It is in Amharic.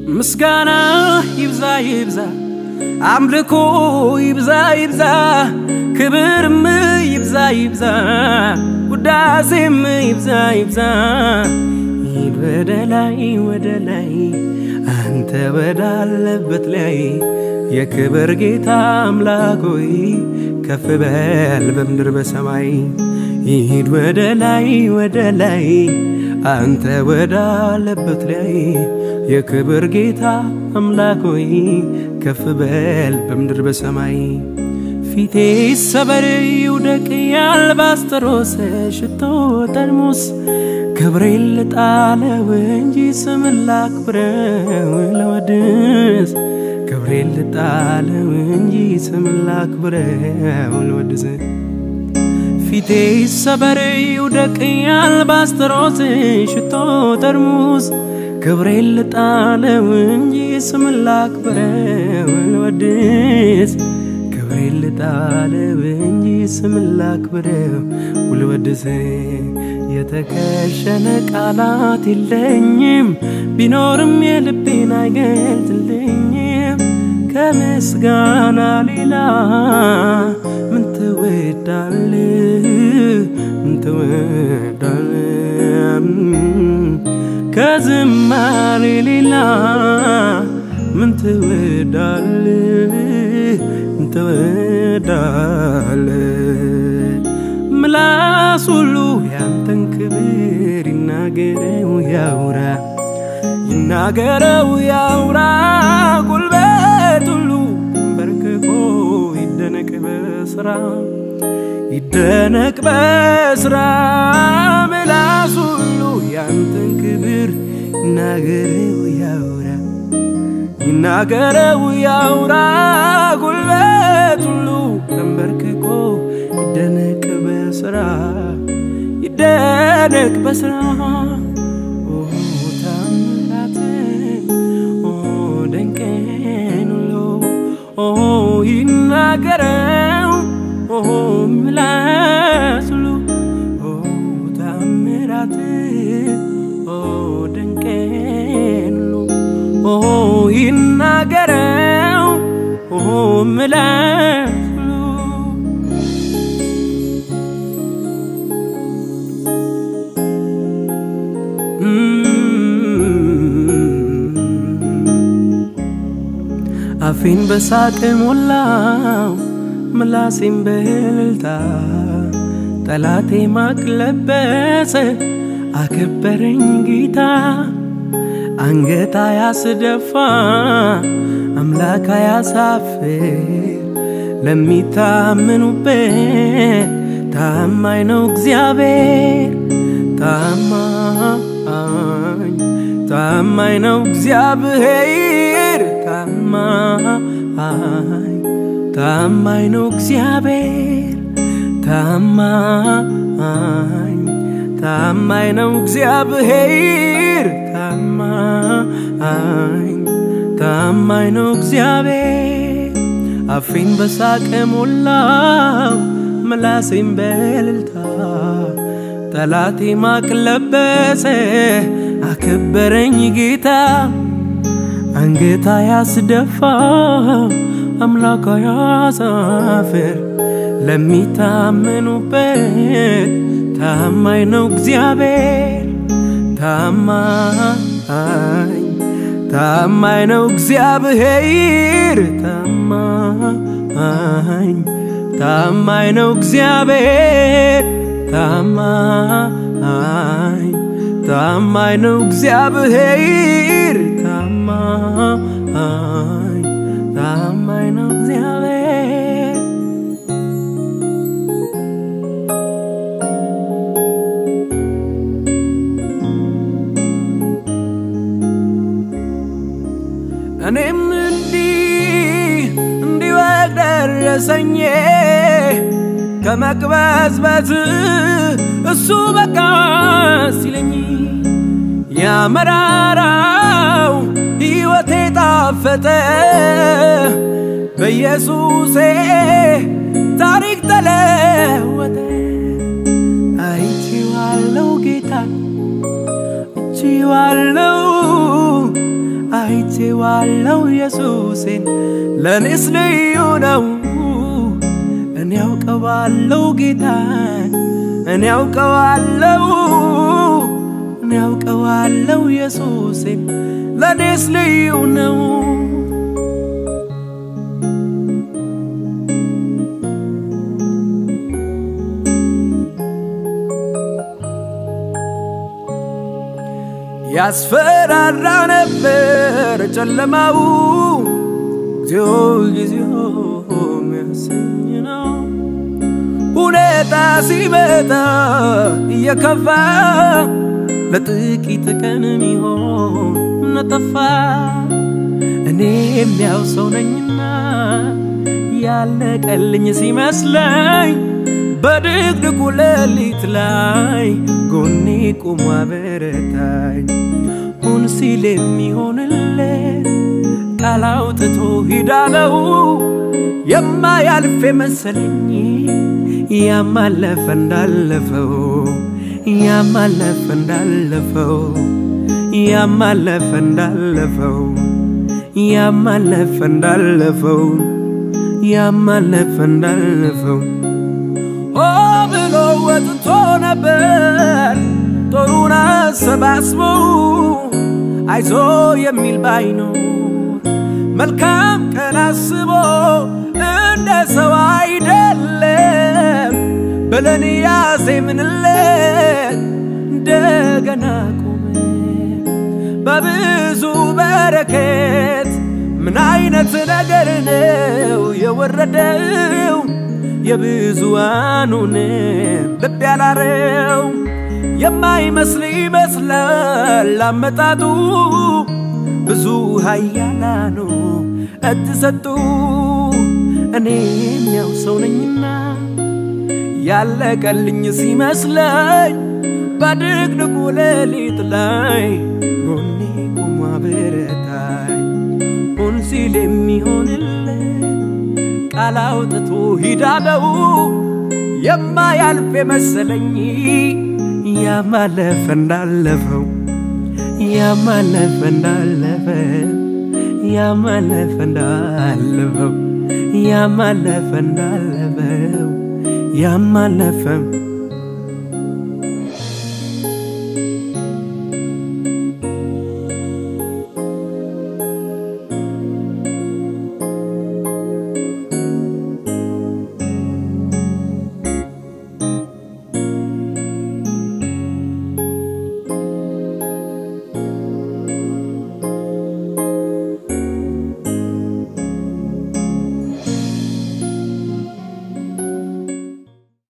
ምስጋና ይብዛ ይብዛ አምልኮ ይብዛ ይብዛ ክብርም ይብዛ ይብዛ ውዳሴም ይብዛ ይብዛ ሂድ ወደ ላይ ወደ ላይ አንተ ወዳለበት ላይ የክብር ጌታ አምላክ ሆይ ከፍ በል በምድር በሰማይ ሂድ ወደ ላይ ወደ ላይ አንተ ወዳለበት ላይ የክብር ጌታ አምላክ ሆይ ከፍ በል በምድር በሰማይ ፊቴ ሰበር ይውደቅ የአልባስጥሮስ ሽቶ ጠርሙስ ክብሬን ልጣለው እንጂ ስምን ላክብረው ለወድስ ክብሬን ልጣለው እንጂ ስምን ላክብረው ለወድስ ፊቴ ሰበር ይውደቅ የአልባስጥሮስ ሽቶ ጠርሙስ ክብሬን ልጣለው እንጂ ስምን ላክብረው ልወድስ ክብሬን ልጣለው እንጂ ስምን ላክብረው ልወድስ የተከሸነ ቃላት የለኝም ቢኖርም የልቤን አይገልጥልኝም ከምስጋና ሌላ ምን ትወዳል ምን ትወዳል ከዝማሬ ሌላ ምን ትወዳል ምን ትወዳል ምላስ ሁሉ ያንተን ክብር ይናገረው ያውራ ይናገረው ያውራ ጉልበት ሁሉ በርክኮ ይደነቅ በስራ ይደነቅ በስራ ምላስ ሁሉ ያንተን ክብር ይናገረው ያውራ ይናገረው ያውራ ጉልበት ሁሉ ተንበርክኮ ይደነቅ በስራ ይደነቅ በስራ ታምራትን ደንቀን ሁሉ ይናገረው ምላስ ሁሉ ታምራትን ደንቀን ሁሉ ይናገረው ምላስ አፌን በሳቅ ሞላው ምላሴን በእልልታ ጠላቴ ማቅ ለበሰ አከበረኝ ጌታ አንገታ ያስደፋ አምላክ ያሳፍር ለሚታምኑበት ታማኝ ነው እግዚአብሔር ታማኝ ታማኝ ነው እግዚአብሔር ታማኝ ታማኝ ነው እግዚአብሔር ታማኝ ታማኝ ነው እግዚአብሔር ታማኝ ታማኝ ነው እግዚአብሔር አፌን በሳቅ ሞላው ምላሴን በእልልታ ጠላቴ ማቅ ለበሰ አከበረኝ ጌታ አንገታ ያስደፋ አምላካ ያሳፍር ለሚታመኑበት ታማኝ ነው እግዚአብሔር ታማኝ ታማኝ ነው እግዚአብሔር ታማኝ ታማኝ ነው እግዚአብሔር ታማኝ ታማኝ ነው እግዚአብሔር ታማኝ ታማኝ ነው እግዚአብሔር እኔም እንዲህ እንዲወቅ ደረሰኝ ከመቅበዝበዝ እሱ በቃ ሲለኝ ያመራራው ሕይወቴ ጣፈጠ በኢየሱሴ ታሪክ ተለወጠ አይቼዋለው ጌታ አይቼዋለው አይቼ አውቄዋለሁ ኢየሱሴን ለእኔስ ልዩ ነው እኔ አውቀዋለሁ ጌታን እኔ አውቀዋለሁ እኔ አውቀዋለሁ ኢየሱሴን ለእኔስ ልዩ ነው ያስፈራራ ነበር ጨለማው ጊዜው ጊዜው የሚያሰኝ ነው ሁኔታ ሲመጣ እየከፋ ለጥቂት ቀን ሚሆን ነጠፋ እኔ የሚያው ሰው ነኝና ያለቀልኝ ሲመስለኝ በድቅድቁ ሌሊት ላይ ጎኔ ቁሞ አበረታኝ ሁን ሲል የሚሆንለት ቃል አውጥቶ ሂዳለው የማያልፍ መሰለኝ ያማለፈ እንዳለፈው ያማለፈ እንዳለፈው ያማለፈ እንዳለፈው ያማለፈ እንዳለፈው ያማለፈ እንዳለፈው ሆ ብሎ ወጥቶ ነበር ጦሩን አሰባስቦ አይዞ የሚል ባይኖር መልካም ቀን አስቦ እንደ ሰው አይደለም ብለን ያዜምንለት እንደገና ቆመ በብዙ በረከት ምን አይነት ነገር ነው የወረደው የብዙዋኑን ልብ ያላረው የማይመስል ይመስላል አመጣጡ ብዙ ኃያላኑ እጅ ሰጡ እኔም ያው ሰው ነኝና ያለቀልኝ ሲመስለኝ በድቅድቁ ሌሊት ላይ ጎኔ ቆሞ አበረታኝ ሁን ሲል የሚሆንለት ቃል አውጥቶ ሂዳለው የማያልፍ የመሰለኝ ያማለፈ እንዳለፈው ያማለፈ እንዳለፈ ያማለፈ እንዳለፈው ያማለፈ እንዳለፈው ያማለፈ